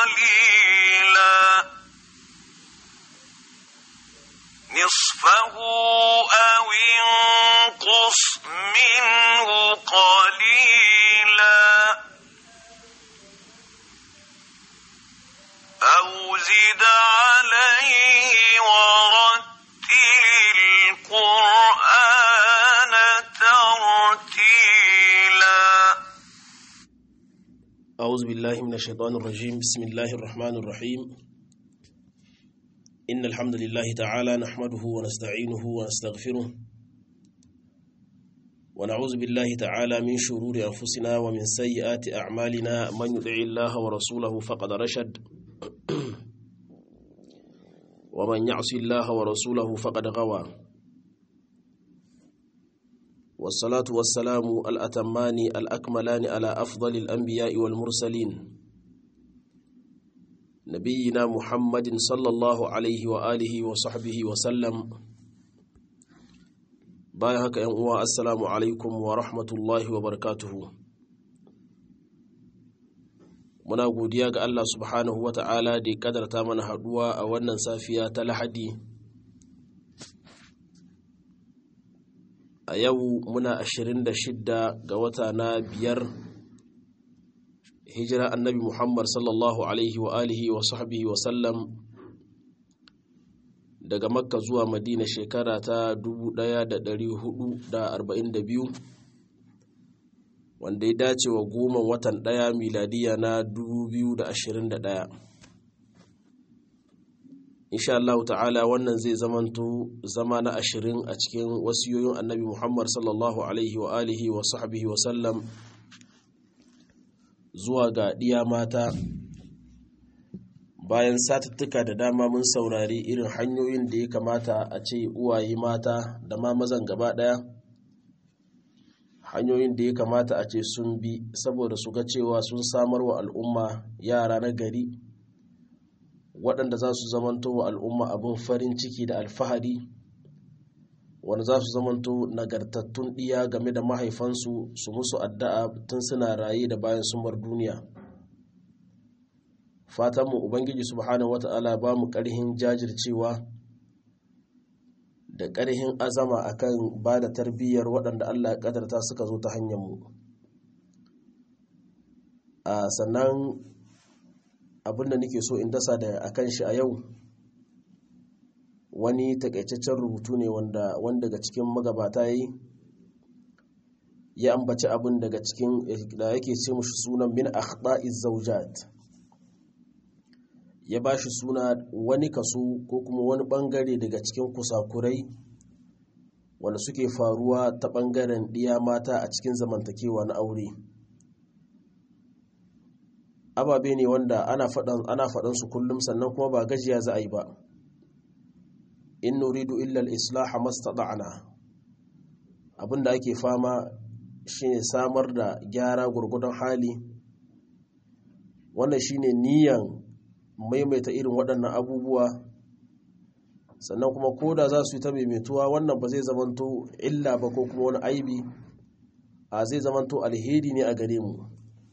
قليلا نصفه أو انقص منه قليلا أو زد عليه ورتل القرآن ترتيلا أعوذ بالله من الشيطان الرجيم بسم الله الرحمن الرحيم إن الحمد لله تعالى نحمده ونستعينه ونستغفره ونعوذ بالله تعالى من شرور أنفسنا ومن سيئات أعمالنا من يطع الله ورسوله فقد رشد ومن يعص الله ورسوله فقد غوى والصلاة والسلام الأتمان الأكملان على أفضل الأنبياء والمرسلين نبينا محمد صلى الله عليه وآله وصحبه وسلم بايهك أنواع السلام عليكم ورحمة الله وبركاته muna godiya ga Allah subhanahu wa ta'ala da ya kadarta mana haduwa a wannan safiya ta lahadi a yau muna 26 ga wata na biyar hijira annabi muhammad sallallahu alaihi wa alihi wa sahbihi wa sallam daga makka zuwa madina shekara ta 1442 wanda ya dace wa goma watan ɗaya miladiya na 2021 insha Allah ta'ala wannan zai zamanto zama na ashirin a cikin wasiyoyin annabi Muhammad sallallahu alaihi wa alihi wa sahbihi wa sallam zuwa ga ɗiya mata bayan satuttuka da dama mun saurari irin hanyoyin da ya kamata a ce uwaye mata da ma mazan gaba ɗaya hanyoyin da ya kamata a ce sun bi saboda su ga cewa sun samar wa al'umma yara na gari waɗanda za su zamanto wa al'umma abin farin ciki da alfahari wanda za su zamanto nagartattun ɗiya game da mahaifansu su musu addu'a tun suna raye da bayan sun bar duniya fatanmu ubangiji subhanahu wata'ala ba mu ƙarhin jajircewa da ƙarhin azama akan ba da tarbiyyar waɗanda Allah ya ƙadarta suka zo ta hanyar mu a sannan abinda nake so in dasa da akan shi a yau wani takaitaccen rubutu ne wanda wanda daga cikin magabata yi ya ambaci abin daga cikin da yake ce mushi sunan min akhta'iz zawjat ya ba shi suna wani kaso ko kuma wani bangare daga cikin kusakurai wanda suke faruwa ta bangaren ɗiya mata a cikin zamantakewa na aure ababe ne wanda ana faɗan ana faɗan su kullum sannan kuma ba gajiya za a yi ba in nuridu illa al-islah mastata'na abinda ake fama shine samar da gyara gurgudan hali wannan shine niyan maimaita irin waɗannan abubuwa sannan kuma koda za su yi ta maimaituwa wannan ba zai zamanto illa ba ko kuma wani aibi a zai zamanto alheri ne a gare mu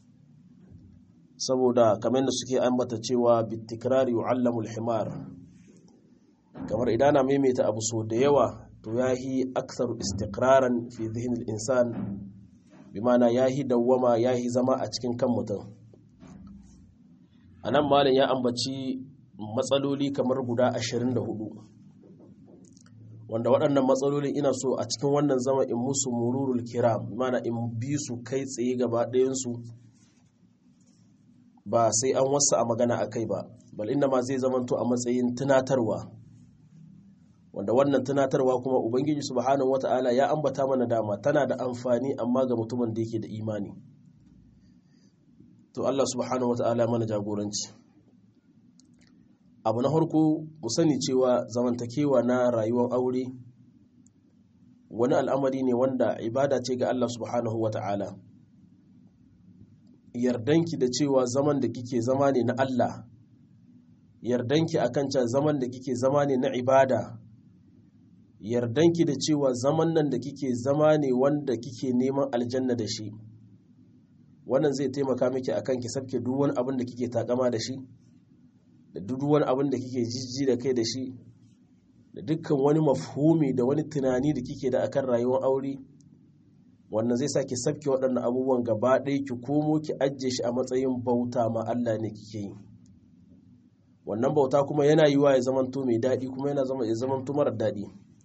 saboda kamar da suke ambata cewa bitikrari yu'allamu al-himar kamar idan na maimaita abu so da yawa to yahi aktsaru istiqraran fi dhihnil insan bimana yahi dawwama yahi zama a cikin kan mutum anan malam ya ambaci matsaloli kamar guda 24 wanda waɗannan matsaloli ina so a cikin wannan zama in musu mururul kiram bimana in bi su kai tsaye gaba ɗayansu ba sai an wasu a magana a kai ba bal inda ma zai zamanto a matsayin tunatarwa wanda wannan tunatarwa kuma ubangiji subhanahu wata'ala ya ambata mana dama tana da amfani amma ga mutumin da yake da imani to Allah subhanahu wata'ala mana jagoranci abu na harko mu sani cewa zamantakewa na rayuwar aure wani al'amari ne wanda ibada ce ga Allah subhanahu wata'ala yardanki da cewa zaman da kike zama ne na Allah yardanki akan cewa zaman da kike zama ne na ibada yardanki da cewa zaman nan da kike zama ne wanda kike neman aljanna da shi wannan zai taimaka miki akan ki sabke duk wani abin da kike takama da shi da duk wani abin da kike jijji da kai da shi da dukkan wani mafhumi da wani tunani da kike da akan rayuwar aure wannan zai sa ki sabke waɗannan abubuwan gaba ɗaya ki komo ki ajiye shi a matsayin bauta ma Allah ne kike yi wannan bauta kuma yana yiwa ya zamanto mai daɗi kuma yana zama ya zamanto mara daɗi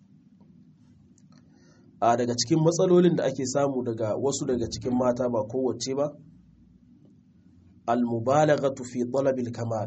a daga cikin matsalolin da ake samu daga wasu daga cikin mata ba kowace ba al-mubalaghatu fi talabil kamal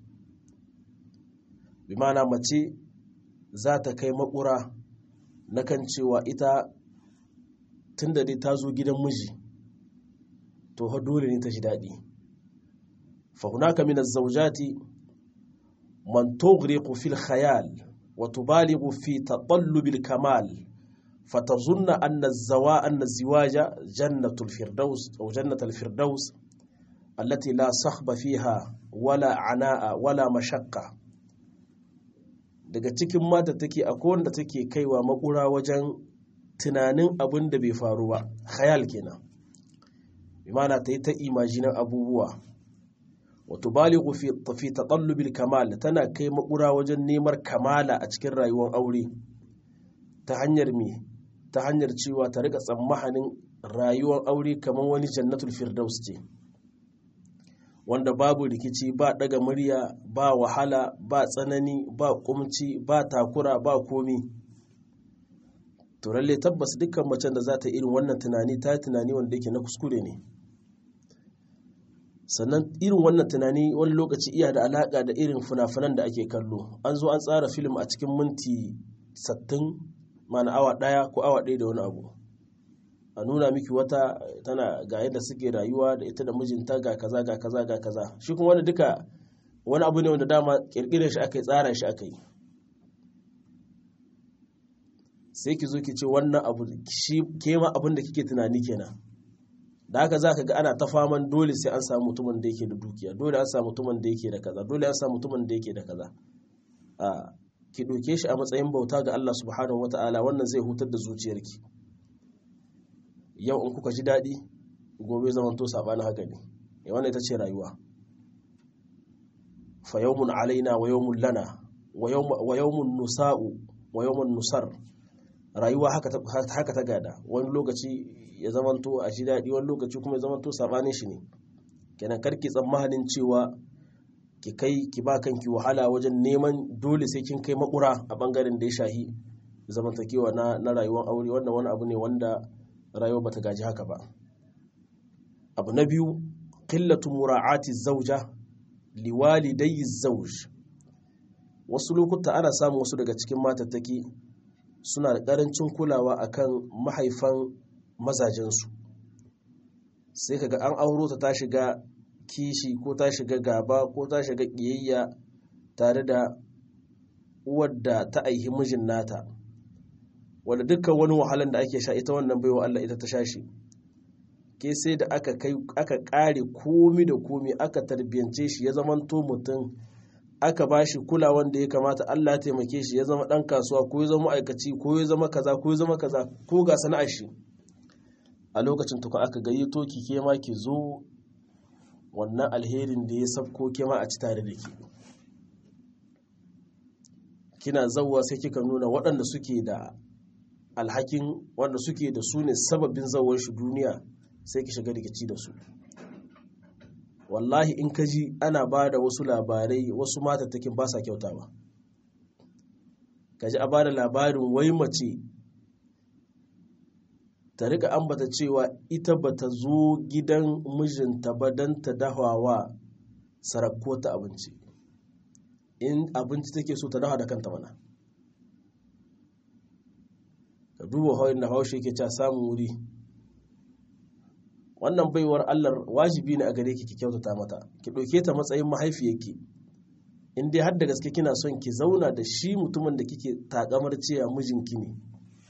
bi ma'ana mace za ta kai makura na kan cewa ita tun da dai ta zo gidan miji to ha dole ne ta ji daɗi fa hunaka min az-zawjati man tughriqu fil khayal wa tubalighu fi tatallub al-kamal فتظن أن الزواء أن الزواج جنة الفردوس أو جنة الفردوس التي لا صخب فيها ولا عناء ولا مشقة daga cikin mata take akwai wanda take kaiwa makura wajen tunanin abin da bai faru ba khayal kenan imana ta yi ta imajinan abubuwa wato balighu fi fi taqallubil kamal tana kai makura wajen neman kamala a cikin rayuwar aure ta hanyar me ta hanyar cewa ta rika tsammanin rayuwar aure kamar wani jannatul firdaus ce wanda babu rikici ba daga murya ba wahala ba tsanani ba kumci ba takura ba komi to lalle tabbas dukkan macen da za ta irin wannan tunani ta tunani wanda yake na kuskure ne sannan irin wannan tunani wani lokaci iya da alaka da irin fina-finan da ake kallo an zo an tsara film a cikin minti 60 mana awa ɗaya ko awa ɗaya da wani abu a nuna miki wata tana ga yadda suke rayuwa da ita da mijinta ga kaza ga kaza ga kaza shi kuma wani duka wani abu ne wanda dama kirkirar shi aka yi tsara shi aka yi sai ki zo ki ce wannan abu shi ke ma abin da kike tunani kenan da haka za ka ga ana ta faman dole sai an samu mutumin da yake da dukiya dole an samu mutumin da yake da kaza dole an samu mutumin da yake da kaza a ki ɗauke shi a matsayin bauta ga Allah subhanahu wata'ala wannan zai hutar da zuciyarki yau in kuka ji daɗi gobe zaman to saɓanin haka ne ya wannan ita ce rayuwa fa yawmun alaina wa yawmun lana wa yawmun nusa'u wa yawmun nusar rayuwa haka ta gada wani lokaci ya zamanto a shi daɗi wani lokaci kuma ya zamanto saɓanin shi ne kenan karki tsammanin cewa ki kai ki ba kanki wahala wajen neman dole sai kin kai makura a bangaren da ya shahi zamantakewa na, na rayuwar aure wannan wani abu ne wanda rayuwa bata gaji haka ba abu na biyu qillatu mura'ati zauja liwalidayyi zauj wasu lokuta ana samun wasu daga cikin matattaki suna da karancin kulawa akan mahaifan mazajensu sai kaga an auro ta ta shiga kishi ko ta shiga gaba ko ta shiga ƙiyayya tare da uwar da ta aihi mijin nata wanda dukkan wani wahalan da ake sha ita wannan baiwa Allah ita ta sha shi ke sai da aka kai aka kare komi da komi aka tarbiyance shi ya zamanto mutum aka ba shi kulawan da ya kamata Allah ya taimake shi ya zama dan kasuwa ko ya zama ma'aikaci ko ya zama kaza ko ya zama kaza ko ga sana'ar shi a lokacin tukun aka gayyato ki ke ma ki zo wannan alherin da ya sabko ke ma a ci tare da ke kina zauwa sai kika nuna waɗanda suke da alhakin wanda suke da su ne sababin zawar shi duniya sai ki shiga rikici da su wallahi in ka ji ana ba da wasu labarai wasu matattakin ba sa kyauta ba ka ji a ba da labarin wai mace ta rika ambata cewa ita ba ta zo gidan mijinta ba don ta dahawa sarakko ta abinci in abinci take so ta dawa da kanta mana ka duba hauyin da haushe ke ca samun wuri wannan baiwar allah wajibi ne a gare ki ki kyautata mata ki ɗauke ta matsayin mahaifiyarki in dai har da gaske kina son ki zauna da shi mutumin da kike takamar cewa mijinki ne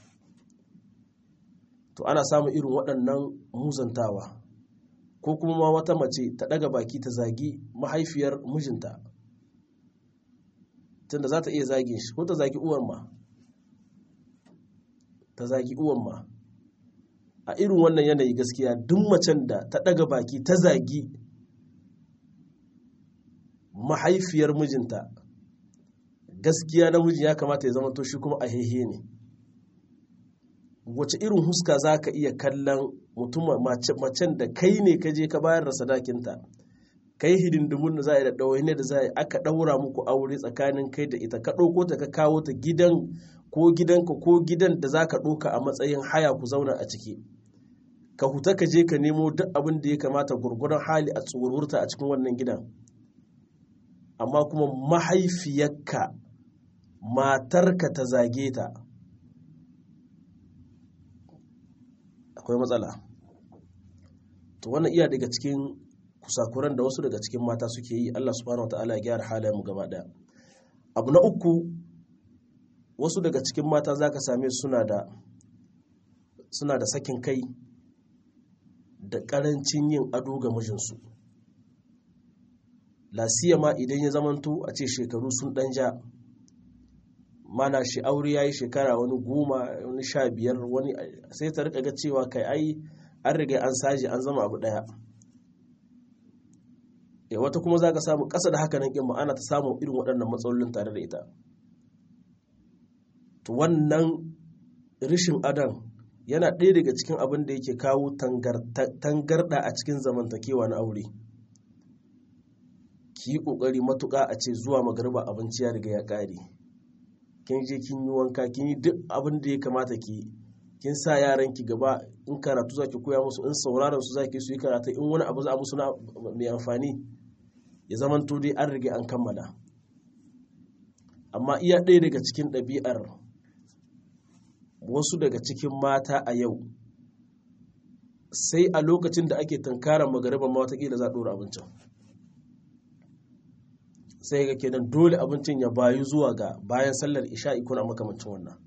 to ana samun irin waɗannan muzantawa ko kuma ma wata mace ta ɗaga baki ta zagi mahaifiyar mijinta tunda za ta iya zagin shi ko ta zagi uwan ma ta zagi uwan ma a irin wannan yanayi gaskiya duk macen da ta ɗaga baki ta zagi mahaifiyar mijinta gaskiya namiji ya kamata ya zama to shi kuma a hehe ne wace irin huska za ka iya kallon mutum macen da kai ne ka je ka bayar da sadakinta kai hidindimun da za a yi da ɗawaine da za a yi aka ɗaura muku aure tsakanin kai da ita ka ɗauko ta ka kawo ta gidan ko gidanka ko gidan da za ka ɗauka a matsayin haya ku zauna a ciki ka huta ka je ka nemo duk abin da ya kamata gurguran hali a tsoruwarta a cikin wannan gidan amma kuma mahaifiyarka matarka ta zage ta akwai matsala to wannan iya daga cikin kusakuran da wasu daga cikin mata suke yi Allah subhanahu wataala ya gyara halayen mu gaba daya abu na uku wasu daga cikin mata zaka same suna da suna da sakin kai da karancin yin ado ga mijinsu lasiyama idan ya zamanto a ce shekaru sun dan ja mana shi aure ya yi shekara wani goma wani sha biyar wani sai ta rika ga cewa kai ai an riga an saji an zama abu daya ya wata kuma za ka samu ƙasa da haka nan ƙin ana ta samun irin waɗannan matsalolin tare da ita to wannan rishin adan yana ɗaya daga cikin abin da yake kawo tangarɗa a cikin zamantakewa na aure ki yi ƙoƙari matuƙa a ce zuwa magariba abinci ya riga ya ƙare kin je kin yi wanka kin yi duk abin da ya kamata ki kin sa yaran ki gaba in karatu za ki koya musu in sauraron su za ki su yi karatu in wani abu za a musu na mai amfani ya zaman to dai an riga an kammala amma iya ɗaya daga cikin ɗabi'ar wasu daga cikin mata a yau sai a lokacin da ake tunkarar magariba ma watakila za a ɗora abincin sai ga kenan dole abincin ya bayu zuwa ga bayan sallar isha'i kuna makamancin wannan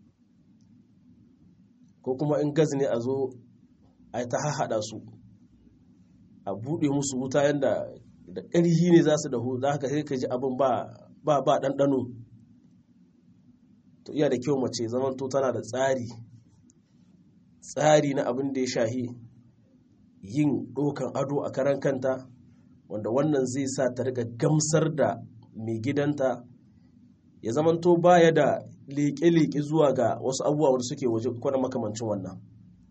ko kuma in gas ne a zo a ta haɗa su a buɗe musu wuta yadda da ƙarhi ne za su dahu za ka sai ka ji abin ba ba ɗanɗano to iya da kyau mace zaman to tana da tsari tsari na abin da ya shahi yin ɗokan ado a karan kanta wanda wannan zai sa ta riga gamsar da mai gidanta ya zamanto baya da leƙe-leƙe zuwa ga wasu abubuwa wanda suke waje kwana makamancin wannan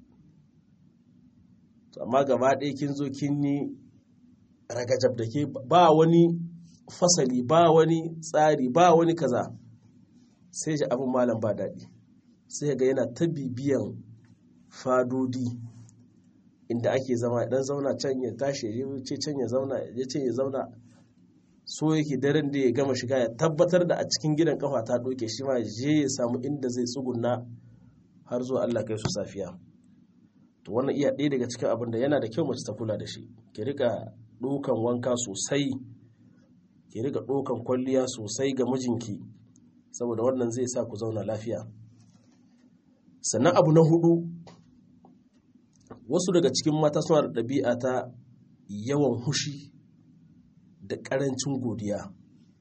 amma gaba ɗaya kin zo kin yi ragajab da ke ba wani fasali ba wani tsari ba wani kaza sai ji abin malam ba daɗi sai ga yana ta bibiyan fadodi inda ake zama idan zauna can ya tashi ya ce can ya zauna ya ce ya zauna so yake daren da ya gama shiga ya tabbatar da a cikin gidan kafa ta doke shi ma je ya samu inda zai tsuguna har zuwa Allah kai su safiya to wannan iya ɗaya daga cikin abin da yana da kyau mace ta kula da shi ki rika ɗaukan wanka sosai ki rika ɗaukan kwalliya sosai ga mijinki saboda wannan zai sa ku zauna lafiya sannan abu na hudu wasu daga cikin mata suna da ɗabi'a ta yawan hushi da ƙarancin godiya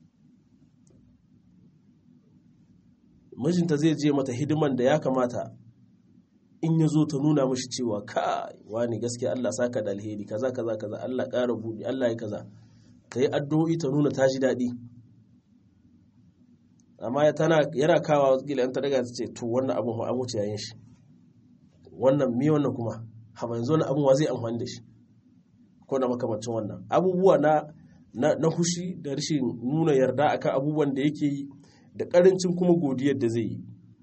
mijinta zai je mata hidiman da ya kamata in ya zo ta nuna mashi cewa ka wani gaskiya Allah saka da alheri kaza kaza kaza Allah ƙara buɗe Allah ya kaza ta yi addu'o'i ta nuna ta ji daɗi amma yana kawa gila yan ta daga ta ce to wannan abin ma abu yayin shi wannan mi wannan kuma haba yanzu wani abin wa zai amfani da shi ko na makamancin wannan abubuwa na na hushi da rashin nuna yarda akan abubuwan da yake yi da karancin kuma godiyar da zai yi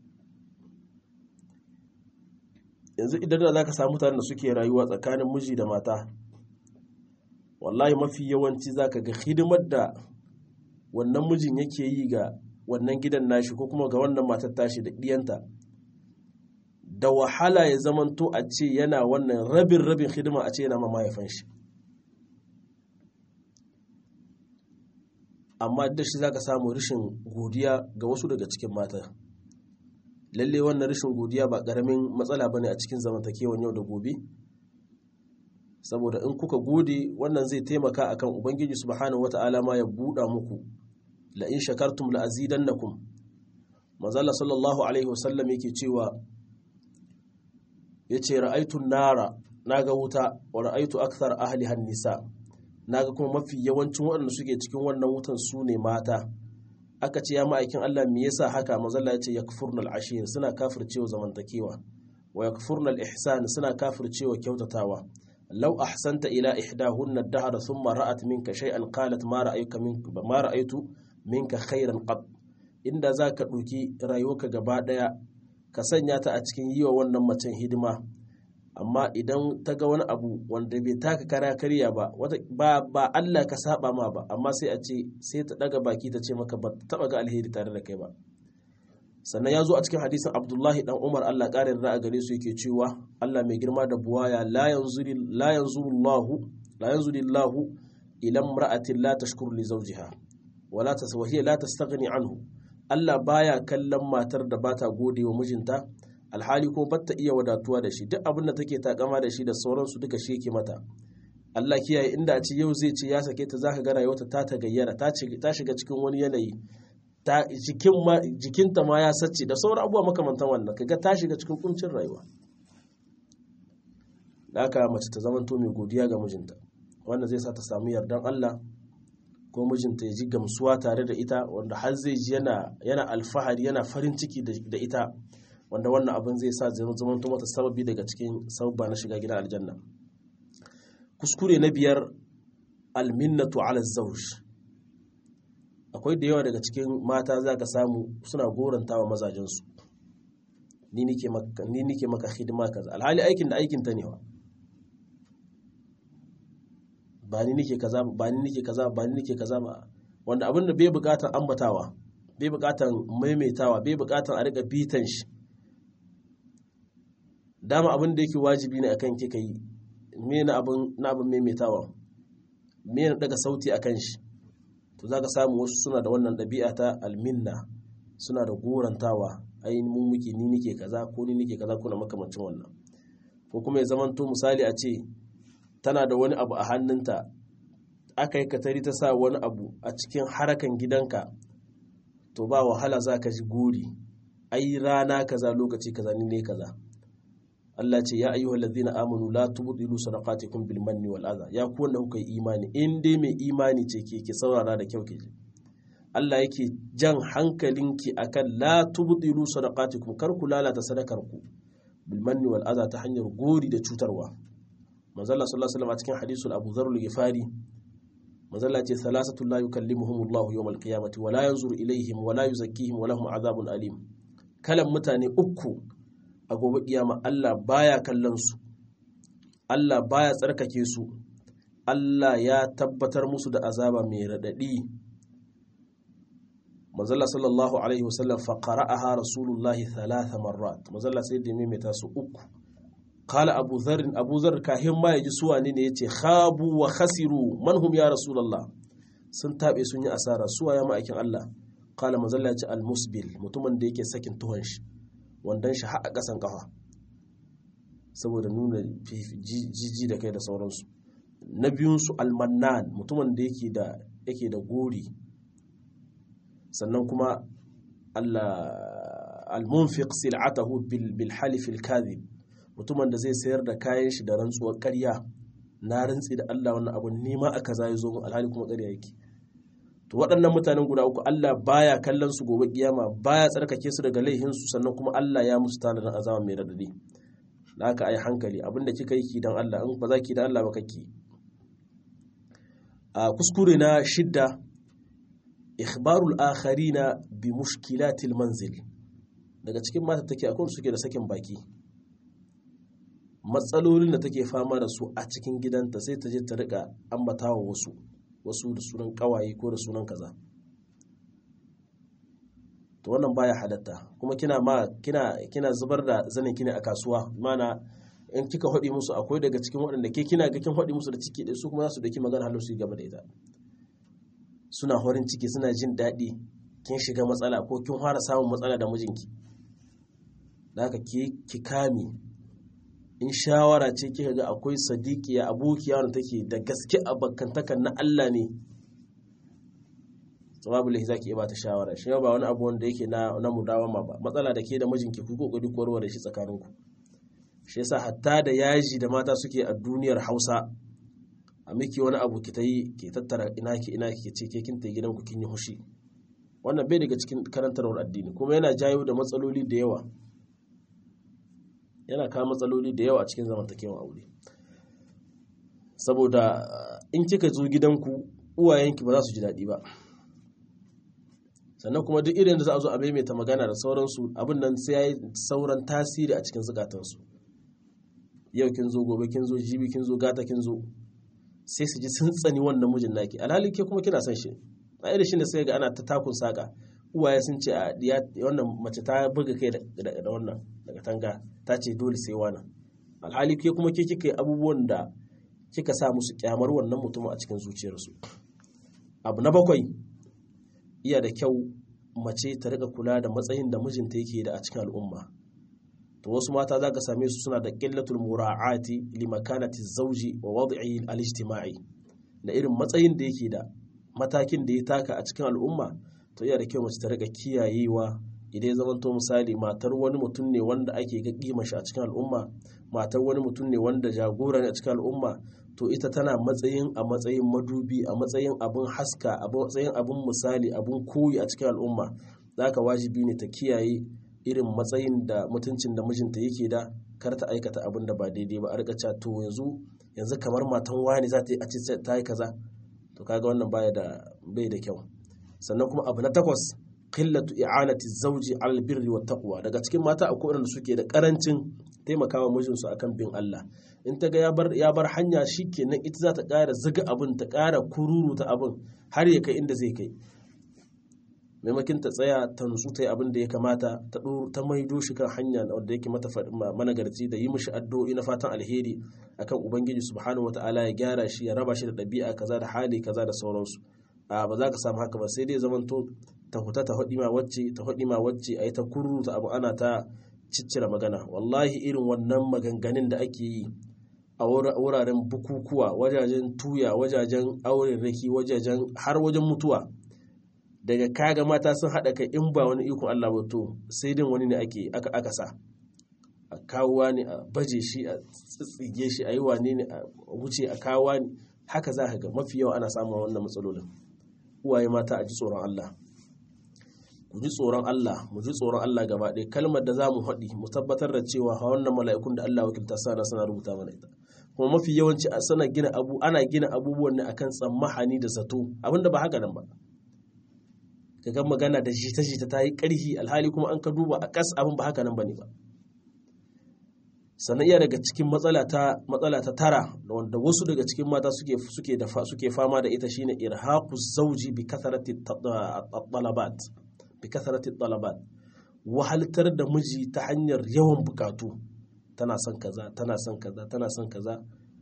yanzu idan da za ka samu mutanen da suke rayuwa tsakanin miji da mata wallahi mafi yawanci za ka ga hidimar da wannan mijin yake yi ga wannan gidan nashi ko kuma ga wannan matar tashi da ɗiyanta da wahala ya zamanto a ce yana wannan rabin rabin hidima a ce yana ma mahaifan shi amma da shi za ka samu rashin godiya ga wasu daga cikin mata lalle wannan rashin godiya ba ƙaramin matsala ba ne a cikin zamantakewan yau da gobe saboda in kuka gode wannan zai taimaka akan ubangiji subhanahu wata'ala ma ya buɗa muku la in shakartum la azidannakum manzala sallallahu alaihi wasallam yake cewa yace ra'aytu nara naga wuta wa ra'aytu akthar ahli nisa naga kuma mafi yawancin waɗanda suke cikin wannan wutan su ne mata aka ce ya ma'aikin Allah me yasa haka mazalla ya ce yakfurna al-ashir suna kafircewa zamantakewa wa yakfurna al-ihsan suna kafircewa kyautatawa law ahsanta ila ihdahunna ad-dahra thumma ra'at minka shay'an qalat ma ra'ayuka minka ma ra'aytu minka khairan qad inda zaka duki rayuwarka gaba daya ka sanya ta a cikin yiwa wannan macen hidima amma idan ta ga wani abu wanda bai taka kara karya ba ba ba Allah ka saba ma ba amma sai a ce sai ta daga baki ta ce maka ba taba ga alheri tare da kai ba sannan ya zo a cikin hadisin Abdullahi dan Umar Allah ƙarin ra'a gare su yake cewa Allah mai girma da buwaya la yanzuri la yanzurullahu la yanzurullahu ila imra'atin la tashkuru li zawjiha wala taswahiya la tastaghni anhu Allah baya kallon matar da bata gode wa mijinta alhali ko batta iya wadatuwa da shi duk abin da take takama da shi da sauransu duka shi yake mata Allah kiyaye inda a ce yau zai ce ya sake ta zaka ga rayuwarta ta ta gayyara ta shiga cikin wani yanayi ta jikin ma jikinta ma ya sace da sauran abubuwa makamantan wannan kaga ta shiga cikin kuncin rayuwa da aka mace ta zamanto mai godiya ga mijinta wannan zai sa ta samu yardan Allah ko mijinta ya ji gamsuwa tare da ita wanda har zai ji yana yana alfahari yana farin ciki da ita wanda wannan abin zai sa zai zama mata sababi daga cikin sababa na shiga gidan aljanna kuskure na biyar alminnatu ala zawj akwai da yawa daga cikin mata za ka samu suna goranta wa mazajensu ni nike maka ni nike maka hidima kaza alhali aikin da aikin ta ne wa ba ni nike kaza ba ni nike kaza ba ni nike kaza ba wanda abin da bai bukatar ambatawa bai bukatar maimaitawa bai bukatar a riga bitan shi dama abin da yake wajibi ne akan kika yi me na abin na abin maimaitawa me na daga sauti akan shi to zaka samu wasu suna da wannan ɗabi'a ta alminna suna da gorantawa ai mun muke ni nike kaza ko ni nike kaza ko na makamancin wannan ko kuma ya zamanto misali a ce tana da wani abu a hannunta aka yi katari ta sa wani abu a cikin harakan gidanka to ba wahala za ka ji guri ai rana kaza lokaci kaza ni ne kaza Allah ce ya ayyuhal ladina amanu la tubdilu sadaqatikum bil manni wal adha ya ku wanda kuka yi imani in dai mai imani ce ke ke saurara da kyau ke Allah yake jan hankalinki akan la tubdilu sadaqatikum kar ku lalata sadakar ku bil manni wal adha ta hanyar gori da cutarwa manzo Allah sallallahu alaihi wasallam a cikin hadisul Abu Dharr al-Ghifari manzo Allah ce salasatu la yukallimuhum Allah yawm al-qiyamati wa la yanzuru ilaihim wa la yuzakkihim wa lahum adhabun alim kalan mutane uku a gobe kiyama Allah baya kallon su Allah baya tsarkake su Allah ya tabbatar musu da azaba mai radadi manzala sallallahu alaihi wasallam fa qara'aha rasulullahi thalatha marrat manzala sai da maimaita su uku qala abu dharr abu dharr kahin ma yaji su wane ne yace khabu wa khasiru man hum ya rasulullah sun tabe sun yi asara suwa ya ma'aikin Allah qala manzala yace al musbil mutumin da yake sakin tuhon shi wandan shi har a ƙasan kafa saboda nuna jiji da kai da sauransu na biyunsu almannan mutumin da yake da yake da gori sannan kuma almunfiq sil'atahu bil halif al kadhib mutumin da zai sayar da kayan shi da rantsuwar ƙarya na rantsi da Allah wannan abu nima aka zai zo alhali kuma ƙarya yake to waɗannan mutanen guda uku Allah baya kallon su gobe kiyama baya tsarkake su daga laihin su sannan kuma Allah ya musu tanadin azaba mai radadi da haka ai hankali abinda kika yi ki dan Allah in ba za ki dan Allah ba kake a kuskure na shidda ikhbarul akharina bi mushkilatil manzil daga cikin mata take akwai suke da sakin baki matsalolin da take fama da su a cikin gidanta sai ta je ta rika ambatawa wasu wasu da sunan kawaye ko da sunan kaza to wannan baya halatta kuma kina ma kina kina zubar da zanin kine a kasuwa mana in kika hodi musu akwai daga cikin waɗanda ke kina ga kin hodi musu da ciki ɗaya su kuma za su daki magana halar su yi gaba da ita suna horin ciki suna jin daɗi kin shiga matsala ko kin fara samun matsala da mijinki da haka ki kame in shawara ce kika ga akwai sadiqiya abokiya wanda take da gaske abakantakan na Allah ne sababu lahi zaki iya bata shawara shi ba wani abu wanda yake na na mudawama ba matsala da ke da mijinki ku kokari ku warware shi tsakaninku shi yasa hatta da yaji da mata suke a duniyar Hausa a miki wani abu ki ta yi ki tattara ina ki ina ki ce ke kin ta gidanku kin yi hushi wannan bai daga cikin karantarwar addini kuma yana jayo da matsaloli da yawa yana kawo matsaloli da yawa a cikin zamantakewan aure saboda in kika zo gidanku uwayenki ba za su ji daɗi ba sannan kuma duk irin da za a zo a maimaita magana da sauransu abin nan sai ya yi sauran tasiri a cikin zukatansu yau kin zo gobe kin zo jibi kin zo gata kin zo sai su ji sun tsani wannan mijin naki alhali ke kuma kina son shi a irin shi da sai ga ana ta takun saka uwaye sun ce a wannan mace ta buga kai da wannan daga tanga ta ce dole sai wannan alhali ke kuma ke kika yi abubuwan da kika sa musu kyamar wannan mutum a cikin zuciyarsu abu na bakwai iya da kyau mace ta rika kula da matsayin da mijinta yake da a cikin al'umma to wasu mata za ka same su suna da qillatul mura'ati li makanati zawji wa wad'i al-ijtima'i da irin matsayin da yake da matakin da ya taka a cikin al'umma to iya da kyau mace ta rika kiyayewa idan ya zamanto misali matar wani mutum ne wanda ake ga kima shi a cikin al'umma matar wani mutum ne wanda jagora ne a cikin al'umma to ita tana matsayin a matsayin madubi a matsayin abin haska a matsayin abin misali abin koyi a cikin al'umma za ka wajibi ne ta kiyaye irin matsayin da mutuncin da mijinta yake da kar ta aikata abin da ba daidai ba a rika cewa to yanzu yanzu kamar matan wani za ta yi a ce ta yi kaza to kaga wannan baya da bai da kyau sannan kuma abu na takwas qillatu i'anati zawji 'ala birri wat taqwa daga cikin mata akwai wanda suke da karancin taimakawa mijinsu akan bin Allah in ta ga ya bar ya bar hanya shikenan ita za ta ƙara zuga abin ta ƙara kururu ta abin har ya kai inda zai kai maimakin ta tsaya ta nutsu ta yi abin da ya kamata ta ta maido shi kan hanya wanda yake mata managarci da yi mishi addu'o'i na fatan alheri akan ubangiji subhanahu wataala ya gyara shi ya raba shi da ɗabi'a kaza da hali kaza da sauransu a ba za ka samu haka ba sai dai zamanto ta huta ta hudi ma wacce ta hudi ma wacce a yi ta kururu ta abu ana ta ciccire magana wallahi irin wannan maganganun da ake yi a wuraren bukukuwa wajajen tuya wajajen auren raki wajajen har wajen mutuwa daga kaga mata sun haɗa kai in ba wani ikon Allah ba to sai din wani ne ake aka aka sa a kawo wani a baje shi a tsitsige shi a yi wane ne a wuce a kawo wani haka za ka ga mafi yawa ana samun wannan matsalolin uwaye mata a ji tsoron Allah ku ji tsoron Allah mu ji tsoron Allah gaba ɗaya kalmar da za mu haɗi mu tabbatar da cewa wannan mala'ikun da Allah wakilta sana suna rubuta mana ita kuma mafi yawanci a sana gina abu ana gina abubuwan ne akan tsammahani da zato abinda ba haka nan ba ka ga magana da jita jita ta yi ƙarhi alhali kuma an ka duba a ƙas abin ba haka nan bane ba sannan iya daga cikin matsala ta matsala ta tara wanda wasu daga cikin mata suke suke da suke fama da ita shine irhaqu zawji bi kathrati talabat bi kathrati talabat wahaltar da miji ta hanyar yawan bukatu tana son kaza tana son kaza tana son kaza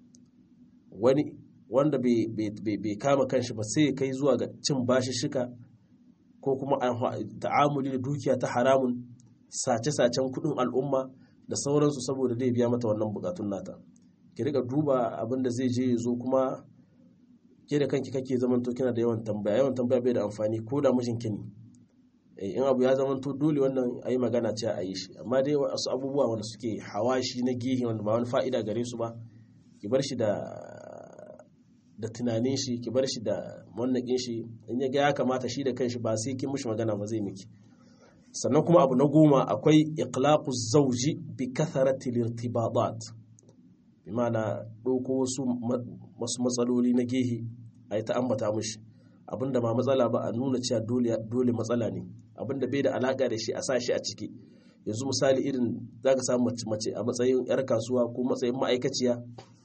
wani wanda bai kama kanshi ba sai kai zuwa ga cin bashi shika ko kuma ta'amuli da dukiya ta haramun sace-sacen kudin al'umma da sauransu saboda zai biya mata wannan bukatun nata ki riga duba abin da zai je zo kuma ke da kanki kake zamanto kina da yawan tambaya yawan tambaya bai da amfani ko da mijinki ne in abu ya zamanto dole wannan a yi magana ce a yi shi amma dai wasu abubuwa wanda suke hawashi na gehe wanda ba wani fa'ida gare su ba ki bar shi da da tunanin shi ki bar shi da wannan shi in ya ga ya kamata shi da kanshi ba sai kin mishi magana ba zai miki sannan kuma abu na goma akwai iqlaqu zawji bi kathrati al-irtibatat bi ma'ana ɗauko wasu wasu matsaloli na gehe a yi ta ambata mishi abinda ba matsala ba a nuna cewa dole dole matsala ne abinda bai da alaka da shi a sa shi a ciki yanzu misali irin zaka samu mace a matsayin yar kasuwa ko matsayin ma'aikaciya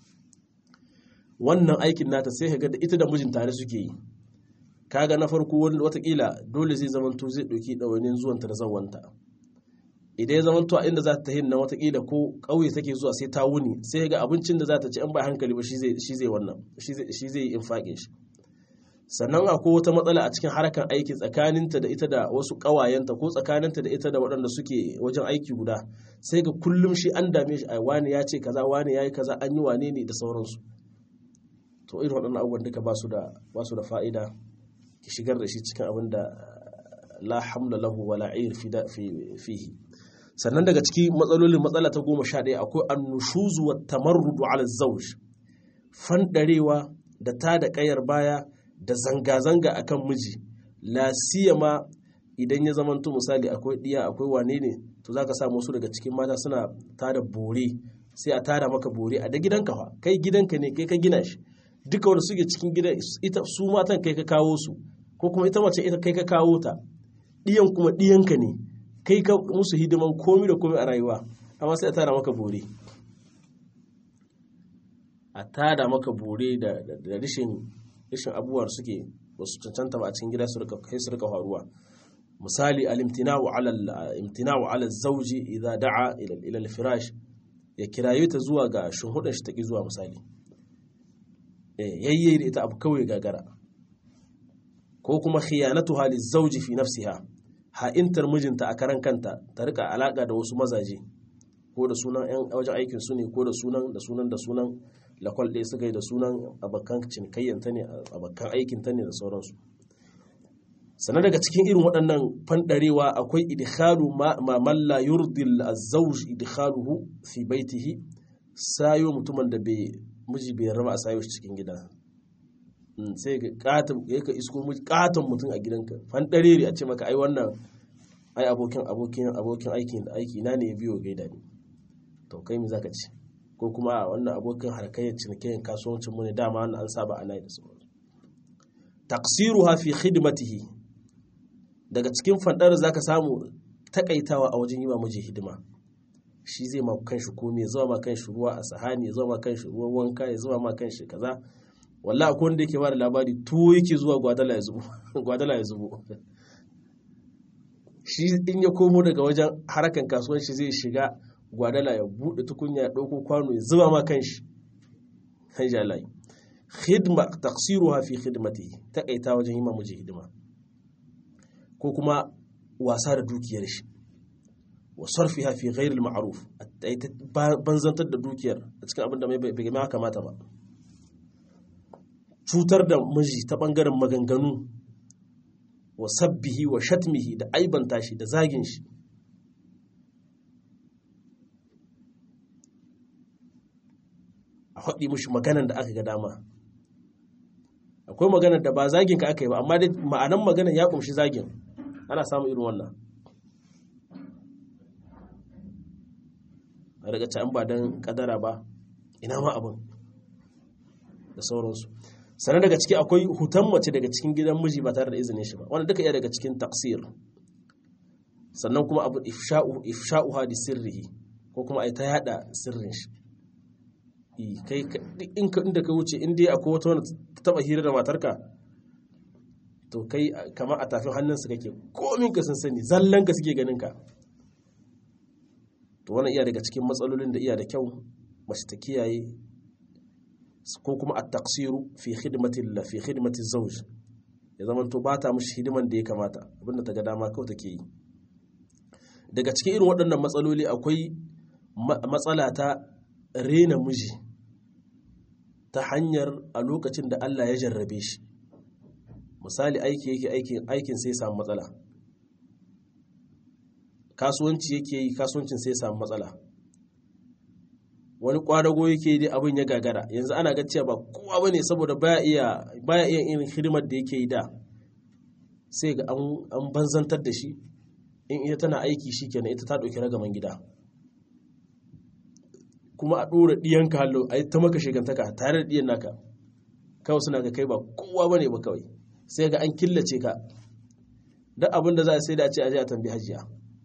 wannan aikin nata sai ka ga da ita da mijin tare suke yi kaga na farko watakila dole zai zamanto zai ɗauki ɗawainin zuwanta da zawanta idan ya zamanto a inda za ta tafi nan watakila ko ƙauye take zuwa sai ta wuni sai ga abincin da za ta ci an ba hankali ba shi zai wannan shi zai yi infaƙin shi sannan akwai wata matsala a cikin harkar aiki tsakaninta da ita da wasu ƙawayenta ko tsakaninta da ita da waɗanda suke wajen aiki guda sai ga kullum shi an dame shi a wani ya ce kaza wani ya yi kaza an yi wane ne da sauransu to irin waɗannan abubuwan duka ba su da fa'ida ki shigar da shi cikin abin da la hamla lahu wala ir fihi sannan daga ciki matsalolin matsala ta goma sha ɗaya akwai annushuzu wa tamarrudu ala zawj fandarewa da ta da ƙayar baya da zanga-zanga akan miji la siyama idan ya zamanto misali akwai ɗiya akwai wane ne to zaka sa wasu daga cikin mata suna tada bore sai a tada maka bore a da gidanka fa kai gidanka ne kai ka gina shi duka wanda suke cikin gidan ita su matan kai ka kawo su ko kuma ita mace ita kai ka kawo ta ɗiyan kuma ɗiyanka ne kai ka musu hidiman komi da komi a rayuwa amma sai a tada maka bore a tada maka bore da rashin rashin abubuwar suke wasu cancanta ba a cikin gida su rika kai su rika faruwa misali al-imtina'u ala al-imtina'u ala zawji idza da'a ila ila al-firash ya kiraye ta zuwa ga shuhudan shi taki zuwa misali eh yayye da ita abu kawai gagara ko kuma khiyanatuha liz-zawji fi nafsiha ha'intar mijinta a karan kanta ta rika alaka da wasu mazaje ko da sunan yan wajen aikin su ne ko da sunan da sunan da sunan lakwal ɗaya suka yi da sunan abokan cinikayyanta ne abokan aikinta ne da sauransu sannan daga cikin irin waɗannan fanɗarewa akwai idkhalu ma malla yurdil azzawj idkhaluhu fi baitihi sayo mutumin da bai miji bai raba a sayo shi cikin gida sai ga katon ya ka isko katon mutum a gidanka fanɗare a ce maka ai wannan ai abokin abokin abokin aikin da aiki na ne ya biyo gaida ni to kai me zaka ce ko kuma a wannan abokin harkayyar cinikayyar kasuwancin mu ne dama wannan an saba ana yi da sauransu taqsiruha fi khidmatihi daga cikin fandar zaka samu takaitawa a wajen yi wa miji hidima shi zai ma kanshi komai ya zama ma kanshi ruwa a sahani ya zama ma kanshi ruwan wanka ya zama ma kanshi kaza wallahi akwai wanda yake ba da labari tuwo yake zuwa gwadala ya zubo gwadala ya zubo shi in ya komo daga wajen harkan kasuwanci zai shiga gwadala ya buɗe tukunya ya ɗauko kwano ya zuba ma kanshi kan jalai khidma taqsiruha fi khidmatihi takaita wajen yi miji hidima ko kuma wasa da dukiyar shi wa sarfiha fi ghairi al-ma'ruf banzantar da dukiyar a cikin abin da bai ma kamata ba cutar da miji ta bangaren maganganu wa sabbihi wa shatmihi da aibanta shi da zagin shi a faɗi mushi maganan da aka ga dama akwai maganar da ba zagin ka aka yi ba amma dai ma'anan maganar ya kumshi zagin ana samun irin wannan a daga can ba don kadara ba ina ma abin da sauransu sannan daga ciki akwai hutan mace daga cikin gidan miji ba tare da izinin shi ba wanda duka iya daga cikin taksir sannan kuma abu ifsha'u hadi sirrihi ko kuma ai ta yada sirrin shi kai in ka inda ka wuce in dai akwai wata wanda ta taba hira da matarka to kai kamar a tafin hannunsa kake komin ka sun sani zallan ka suke ganin ka to wannan iya daga cikin matsalolin da iya da kyau mace ta kiyaye ko kuma a taksiru fi khidmati la fi khidmati zawj ya zama to ba ta mishi hidiman da ya kamata abinda ta ga dama kawai take yi daga cikin irin waɗannan matsaloli akwai matsala ta rena miji ta hanyar a lokacin da Allah ya jarrabe shi misali aiki yake aikin aikin sai samu matsala kasuwanci yake yi kasuwancin sai samu matsala wani kwadago yake dai abin ya gagara yanzu ana ga cewa ba kowa bane saboda baya iya baya iya irin hidimar da yake yi da sai ga an banzantar da shi in ita tana aiki shikenan ita ta dauki ragaman gida kuma a ɗora ɗiyanka hallo a yi ta maka shekantaka tare da ɗiyan naka kawai suna ga kai ba kowa ba ne ba kawai sai ga an killace ka duk abin da za a sai da a ce a je a tambi hajiya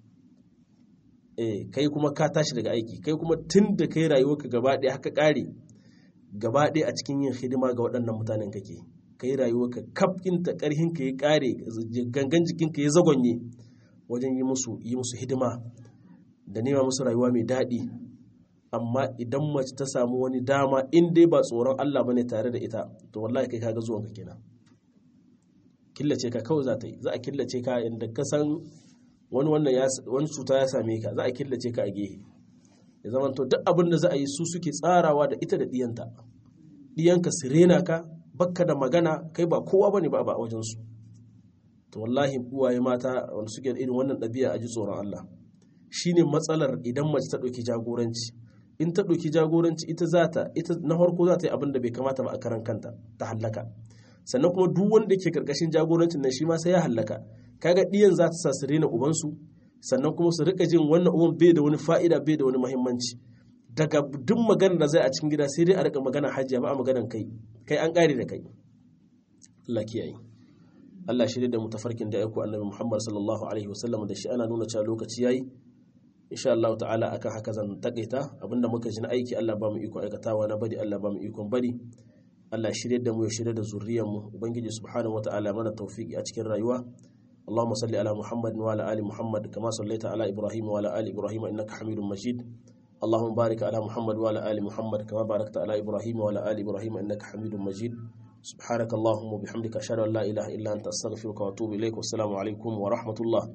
eh kai kuma ka tashi daga aiki kai kuma tun da kai rayuwarka gaba ɗaya haka ƙare gaba ɗaya a cikin yin hidima ga waɗannan mutanen kake kai rayuwarka kaf ɗinta ƙarhinka ya ƙare gangan jikinka ya zagonye wajen yi musu yi musu hidima da nema musu rayuwa mai daɗi amma idan mace ta samu wani dama in dai ba tsoron Allah bane tare da ita to wallahi kai kaga zuwanka kenan killace ka kawai za ta yi za a killace ka inda ka san wani wannan ya wani cuta ya same ka za a killace ka a gehe ya zama to duk abin da za a yi su suke tsarawa da ita da diyanta diyanka su rena ka bakka da magana kai ba kowa bane ba a wajen su to wallahi uwaye mata wanda suke da irin wannan ɗabi'a a ji tsoron Allah shine matsalar idan mace ta ɗauki jagoranci in ta ɗauki jagoranci ita za ta ita na farko za ta yi abin da bai kamata ba a karan kanta ta hallaka sannan kuma duk wanda ke karkashin jagorancin nan shi ma sai ya hallaka kaga ɗiyan za ta sa su rena ubansu sannan kuma su rika jin wannan uban bai da wani fa'ida bai da wani muhimmanci daga duk maganar da zai a cikin gida sai dai a rika magana hajiya ba a maganar kai kai an ƙare da kai Allah kiyaye Allah shirya da mu tafarkin da aiko annabi Muhammad sallallahu alaihi wasallam da shi ana nuna cewa lokaci yayi insha Allah ta'ala akan haka zan takaita abinda muka ji na aiki Allah ba mu iko aikatawa na bari Allah ba mu ikon bari Allah shirya da mu ya shirya da zuriyar mu ubangiji subhanahu wataala mana tawfiki a cikin rayuwa اللهم صل على محمد وعلى ال محمد كما صليت على ابراهيم وعلى ال ابراهيم انك حميد مجيد اللهم بارك على محمد وعلى ال محمد كما باركت على ابراهيم وعلى ال ابراهيم انك حميد مجيد سبحانك اللهم وبحمدك اشهد ان لا اله الا انت استغفرك واتوب اليك والسلام عليكم ورحمه الله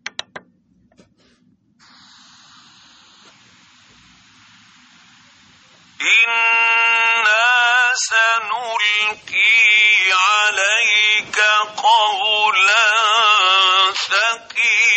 إنا سنلقي عليك قولا ثقيلا